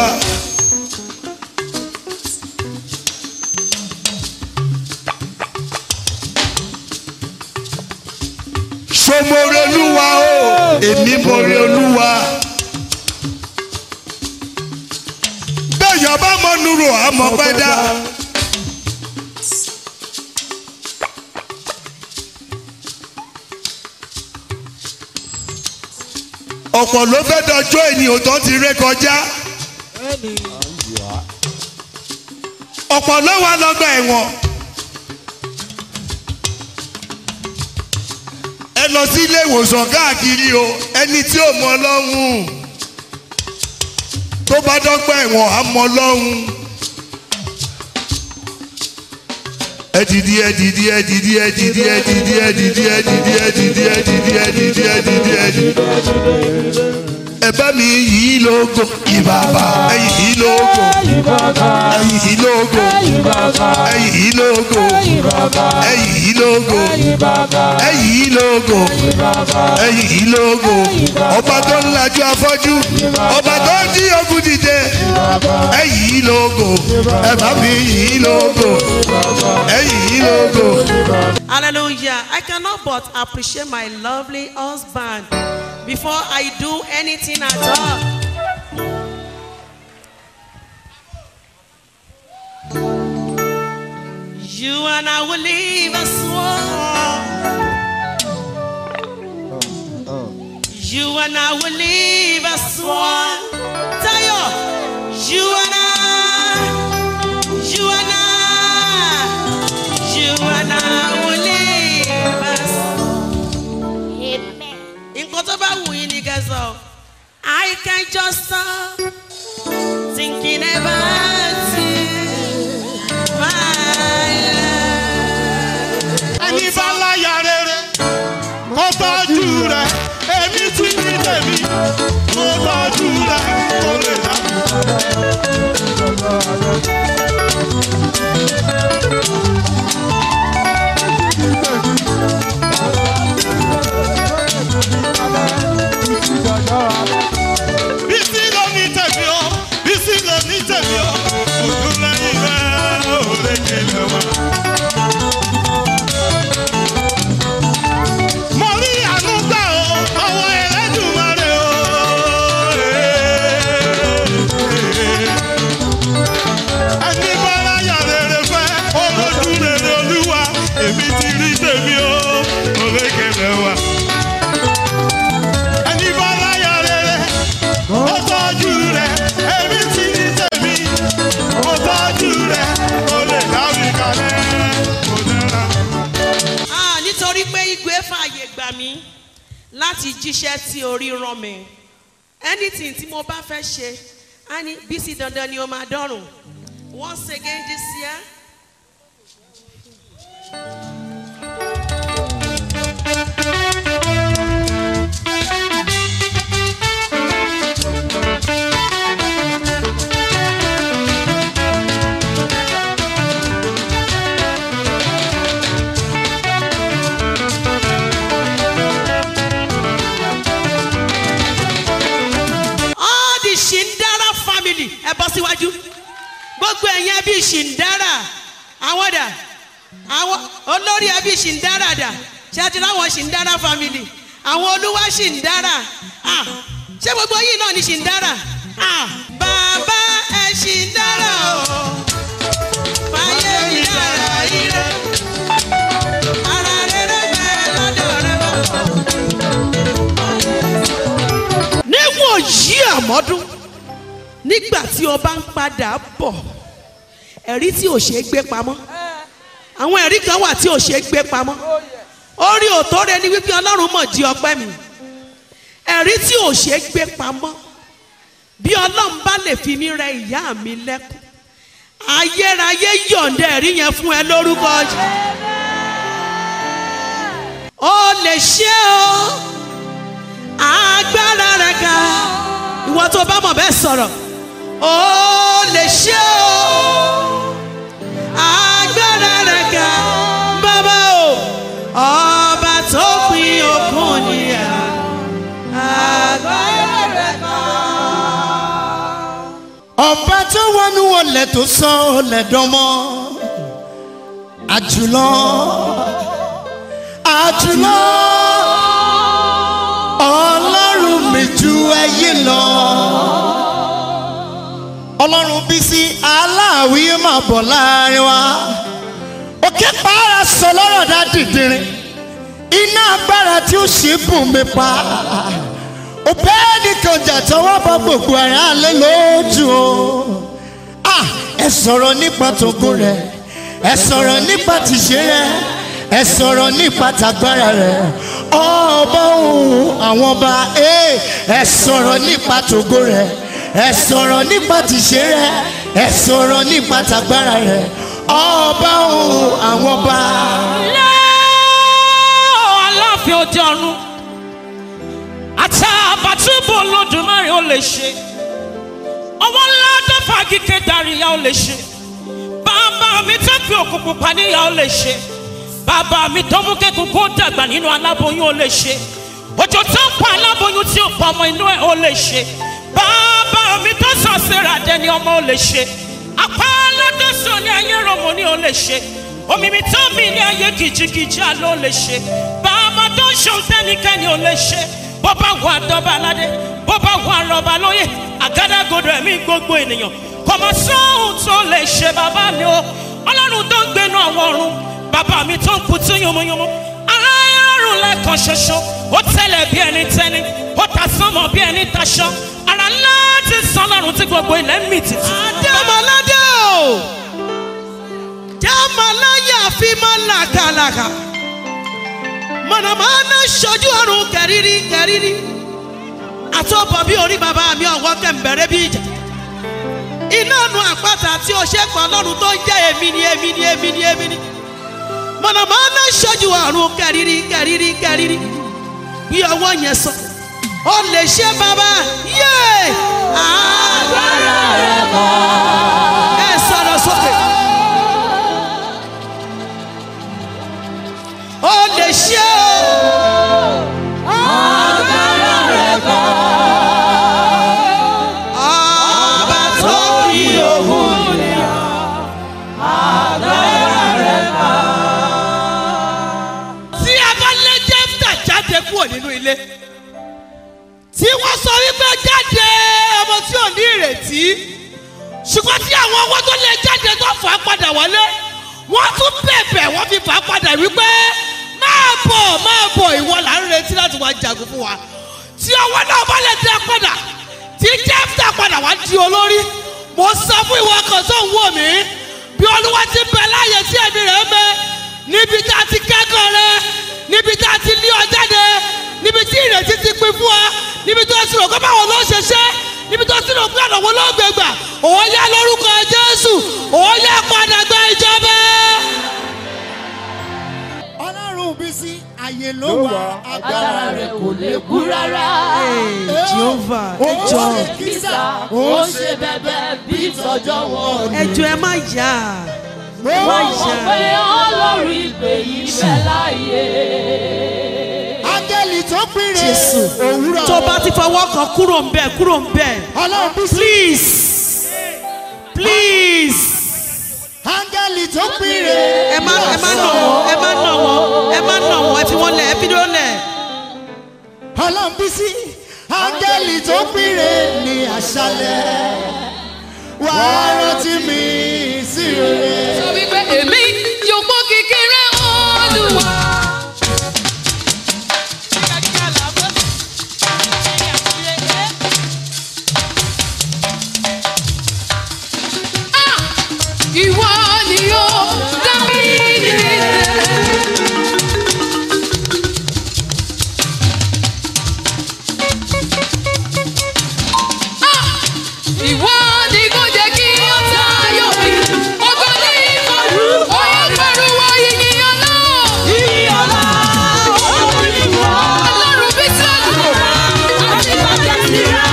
sọmọrí olúwa o èmi mọrí olúwa. bẹ́ẹ̀ yọba mọ nuru àmọ́ pẹ́ dá. ọ̀pọ̀ ló fẹ́ dọjọ́ ènìyàn tó ti ré kọjá. ọ̀pọ̀ ló wà lọ́gbà ẹ̀wọ̀n. ẹ lọ sí ilé ìwòsàn káàkiri o ẹni tí ò mọ ọlọ́run tó bá dọ́gba ẹ̀wọ̀n á mọ ọlọ́run. ẹ dìdí ẹ dìdí ẹ dìdí ẹ dìdí ẹ dìdí ẹ dìdí ẹ dìdí ẹ dìdí ẹ dìdí ẹ dìdí ẹ dìdí ẹ dìdí. ẹ bá mi yìí lógo ìbàbà ẹyìn yìí lógo ẹyìn yìí lógo ẹyìn yìí lógo ẹyìn yìí lógo ẹyìn yìí lógo ẹyìn yìí lógo ọba tó ń lajú afọ́jú ọba tó ń dí ogun dìde ẹyìn yìí lógo ẹ bá mi yìí lógo ẹyìn yìí lógo. Hallelujah. I cannot but appreciate my lovely husband before I do anything at all. You and I will live as one. You and I will live as one. Tayo, you and I, you and I, you and I will live as nǹkan tó bá wù yín ni kẹsàn I can just stop thinking about you my love. ẹni bá láyà rere kó tọ́jú rẹ̀ èmi ti ní tèmi kó tọ́jú rẹ̀ kó lè dá. bísí ló ní tèmi o bísí ló ní tèmi o òtún lẹ́yìn rẹ̀ ò lè kéde wá. láti jíṣẹ́ tí orí rán mi anything tí mo bá fẹ́ ṣe á ní bísí dandan ni o máa dọ́rùn once again this year. all the shindara family ẹ bọ́ síwájú gbogbo ẹ̀yin ẹbí shindara àwọn dà àwọn olórí ẹbí shindara dà ṣé ẹ ti ráwọn shindara family àwọn olúwa shindara ah ṣé gbogbo yìí náà ni shindara ah bàbá ẹ shindara o fàyè mi dára ire ara rere bẹ́ẹ̀ lọ́dọ̀ rẹ bàbá. níwọ̀n yí àmọ́dún nígbà tí ọba ń padà bọ̀ ẹ̀rí tí ò ṣeé gbé pamọ́ àwọn ẹ̀rí kan wà tí ò ṣeé gbé pamọ́ orí òtóre ni wípé ọlọ́run mọ̀ di ọpẹ́ mi ẹ̀rí tí ò ṣeé gbé pamọ́ bí ọlọ́run bá lè fi mí rẹ ìyá mi lẹ́kùn ayérayé yọ̀ǹda ẹ̀rí yẹn fún ẹ lórúkọ jù ó lè ṣe o agbára rẹ ga ìwọ tó bá mọ̀ bẹ́ẹ̀ sọ̀rọ̀ ó lè ṣe o agbára rẹ ga bàbá o ọba tó pin òkun níyà agbára rẹ ga. ọba tó wọnú ọlẹ tó sọ ọlẹ dánmọ àjùlọ àjùlọ ọlọ́run mi ju ẹyẹ lọ ọlọ́run bí sí aláàwí máa bọ̀ láàrin wa òkè pààrà sọ lọ́rọ̀ dá dìdìrín iná agbára tí ó ṣe bùn mi pa òbẹ́ nìkan jà tọwọ́ bá gbogbo ara lé lójú o Ah, ẹ sọ̀rọ̀ nípa tògo rẹ̀ ẹ sọ̀rọ̀ nípa tìṣe rẹ̀ ẹ sọ̀rọ̀ nípa tàgbára rẹ̀ ọba òun àwọn ọba ee, ẹ sọ̀rọ̀ nípa tògo rẹ̀ ẹ sọ̀rọ̀ nípa tìṣe rẹ̀ ẹ sọ̀rọ̀ nípa tàgbára rẹ̀ ọba òun àwọn ọba. lẹ́ọ̀ aláàfin òde ọ̀run àtàbàtúbù olódùmarè ó lè ṣe ọwọ́ ńlá tó fagike daríya ó lè ṣe bàbá mi tó fi òkú pupa níyà ó lè ṣe bàbá mi tó mú kẹ́kọ̀ọ́ kó dàgbà nínú aláboyún ó lè ṣe òjò tó ń pa aláboyún tí ó pa ọmọ inú ẹ̀ ó lè ṣe bàbá mi tó sọ síra dẹni ọmọ ó lè ṣe apá aládọ́sọ ní ayé rọmọ ní ó lè ṣe omi mi tó mi ní ayé kìjìkìjì àlọ́ ó lè ṣe bàbá tó ń ṣòun tẹ́nikẹ́ni ó lè ṣe bó bá wà dọ́ba aládé bó bá wà rọba lóye àgádágodo ẹ̀mí gbogbo ènìyàn kọ̀mọ̀ sóhun tó lè ṣe bàbá mi o ọlọ́run tó ń gbénu àwọn ọ̀run bàbá mi tó ń kutú yomoyomo aláìrọ̀rùn lẹ́ẹ̀kan ṣoṣo ó tẹ̀lẹ̀ bí ẹni tẹ́ni ó ta sánmọ̀ bí ẹni taṣọ ara ńlá ti sán lọ́run tí gbogbo ilẹ̀ ń mì tìtì. Adémọládé o jámaláyà fi máa làkàlàkà mọ̀nàmọ́ná ṣojú ọ̀run kẹ̀rírí kẹ̀rírí àtọ́bọ̀ bí orí bàbá mi ọ̀wọ́ kẹ̀mbẹ̀rẹ̀ bí ìjà iná nu àpáta tí o ṣe pọ̀ lọ́run tó ń jẹ́ èmi ni èmi ni èmi ni èmi ni mọ̀nàmọ́ná ṣojú ọ̀run kẹ̀rírí kẹ̀rírí kẹ̀rírí bí ọwọ́ yẹn sọ ó lè ṣe bàbá yé agbára rẹ̀ mọ́ ẹ sọ̀rọ̀ sókè. ó lè ṣe o. agbára rẹ̀ kọ́. ọba tó fi òun ni agbára rẹ̀ kọ́. tí a bá lé jẹ́fítà jáde kúrò nínú ilé tí wọ́n sọ wípé jáde ọmọ tí ò ní ìrètí ṣùgbọ́n tí àwọn owó tó lè jáde tó fà á padà wọlé wọ́n tún bẹ̀bẹ̀ wọ́n fi fà á padà wípé máa bọ̀ máa bọ̀ ìwọ là ń retí láti wá jagun fún wa tí ọwọ́ náà bá lè dẹ́ padà tí jẹ́fítà padà wá di olórí mo sọ fún ìwọ kan tó ń wò mí bí olúwa ti bẹ láàyè tí ẹ̀mí rẹ̀ ń bẹ níbi tá a ti kẹ́kọ̀ọ́ rẹ níbi tá a ti lé ọ jáde níbi tí ìrètí ti pin fún ọ níbi tó ti rò pé báwo ló ṣe ṣe níbi tó ti rò pé ọ̀nà wo ló gbé gbà òun yá lórúkọ jésù òun yá padà gba ìjọba. ọlọ́run bí sí àyè ló wà agbára rẹ̀ kò lè kú rárá. Jehovah, ó ẹ jọ̀ọ́. ṣe kísà ó ṣe bẹ̀bẹ̀ bí tọjọ́ wọn. ẹjọ ẹ má yá mo má mọ̀ pé yá. ọlọ́run ìpè yìí bẹ̀ láàyè. áńgẹ́lì tó pínre jésù òwúrọ̀ tó bá ti fọwọ́ kan kúrò ń bẹ̀ kúrò ń bẹ̀ ọlọ́run bí sí please please áńgẹ́lì tó pínre ẹ má ẹ má nà wọ́n ẹ má nà wọ́n ẹ má nà wọ́n ẹ fi wọ́n lẹ̀ ẹ fi wọ́n lẹ̀. ọlọ́run bí sí áńgẹ́lì tó pínre ní àṣálẹ̀ wàá rántí mi sí rere. sọ wípé èmi yóò gbọ́ kékeré olúwa. Ah! Ìwọ ni ó dá mi nílé. Ah! Ìwọ ni kò jẹ́ kí ó tayọ mi. Ògo ní ìmọ̀lú, oyè pẹ̀lúwọ̀ yìnyín ọ̀la. Yìnyín ọ̀la, olùwà. Ọlọ́run bí sọ́ọ̀lù. Àti bàbá ti rà.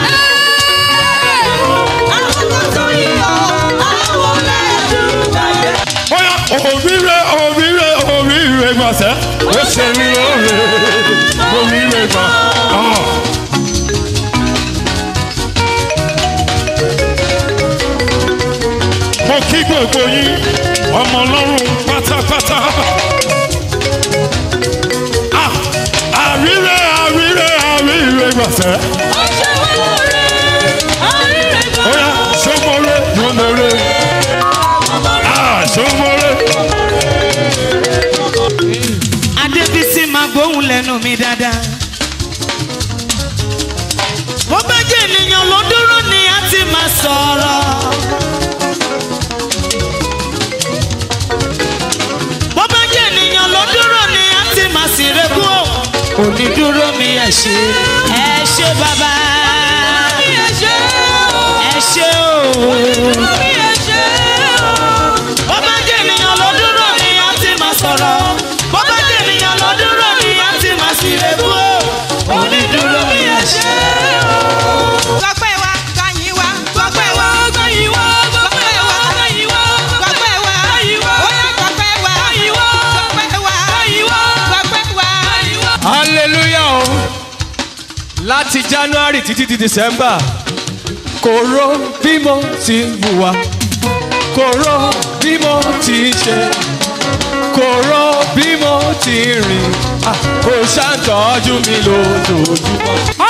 Àwọn tó tó yíyọ, àwọn lẹ́dùn-ún. bóyá òmìnire òmìnire òmìnire gbọ̀nsẹ̀ ó ṣe mí lóore òmìnire gbọ̀n. mo kí gbogbo yín ọmọ ọlọ́run pátápátá. Ah, àríre àríre àríre gbọ̀nsẹ̀. bóyá sọmọlé yọmọlé. Ah, sọmọlé. adébísí máa gbóhùn lẹ́nu mi dáadáa. bó bá jẹ́ ènìyàn ló dúró ni a ti máa sọ̀rọ̀. bó bá jẹ́ ènìyàn ló dúró ni a ti máa sì rekú o. onídúró mi ẹ ṣe ẹ ṣe bàbá. ẹ ṣe o. ẹ ṣe o. bó bá jẹ́ ènìyàn ló dúró ni a ti máa sọ̀rọ̀. bó bá jẹ́ ènìyàn ló dúró ni a ti máa sì rekú o. onídúró mi ẹ ṣe o. gbọ́pẹ́ wa gbàyìn wa gbọ́pẹ́ wa gbàyìn wa gbọ́pẹ́ wa gbàyìn wa gbọ́pẹ́ wa gbàyìn wa ó yá gbọ́pẹ́ wa gbàyìn wa gbọ́pẹ́ wa gbàyìn wa gbọ́pẹ́ wa gbàyìn wa. hallelujah o láti january títí di december kò ró bí mo ti hùwà kò ró bí mo ti ṣe kò ró bí mo ti rìn Ah, ó ṣàtọ́jú mi lójoojúmọ́.